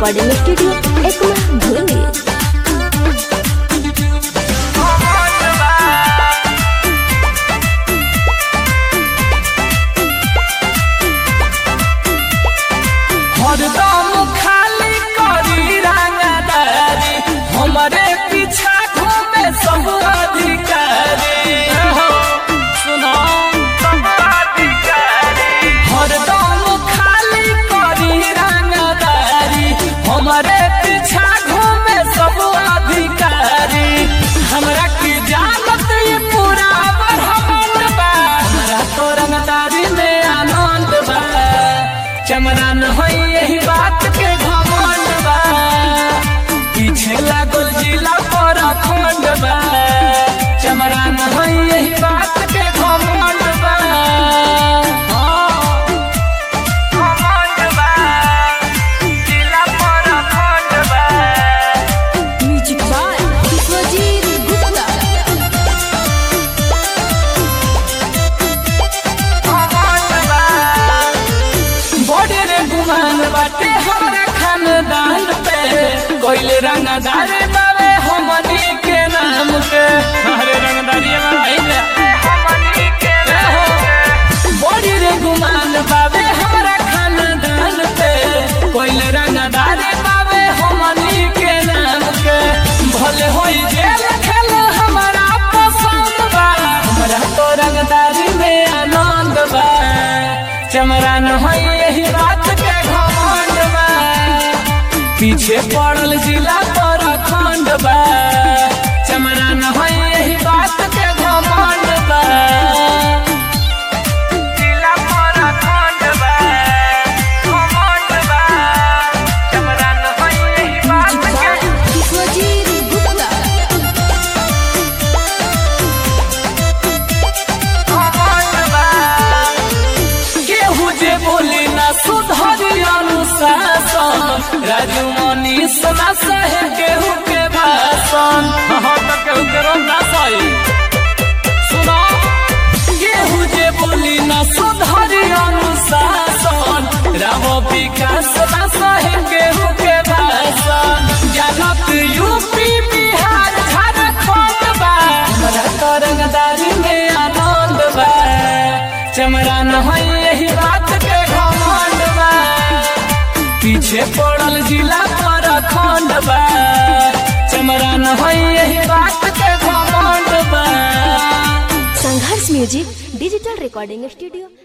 Recording studio Ekma धुनी हरदम खाली करी रंगदारी हमरे पीछा घूमे सब अधिकारी सुनो सब अधिकारी हरदम खाली करी रंगदारी हमरे पीछा घूमे सब अधिकारी हमरा की जानत ये पूरा ब्रह्मांड बा हमरा तो रंगदारी में आनंद बा चमरान हो यही बात के घमंड बा पीछे लागल जिला पर अखंड बा चमरान हो यही बात के घमंड बा हाँ, घमंड बा, जिला पर अखंड बा। म्यूजिक बाय विश्वजीत गुप्ता बड़े रे गुमान बाटे हमरा खानदान पे कोइले रंगदारी बावे हमनी के नाम के अरे रंगदारी बावे हमनी के बड़ी रे गुमान बावे हमरा खानदान पे कोइले रंगदारी बावे हमनी के नाम के भले होई जेल खेल हमरा पसंद बा हमरा तो रंगदारी में आनंद बा चमरान हो यही बात के घमंड बा पीछे पड़ल जिला पर अखंड बा चमरान हो यही बात के घमंड बा जिला पर अखंड बा घमंड बा चमरान हो यही बात म्यूजिक के बाय विश्वजीत गुप्ता केहू जे बोली ना सुधरी अनुशासन राजू मनीष ना सहे केहू के भाषण हाँ तो केहू के रोग ना सही सुनो केहू जे बोली ना सुधरी अनुशासन राम विकास ना सहे केहू के भाषण जानत यूपी बिहार झारखंड बा हमरा तो रंगदारी में आनंद बा चमरान है यही बात के घमंड बा पीछे पड़ल जिला पर अखंड बा चमरान है यही बात के घमंड बा Sangharsh music digital recording studio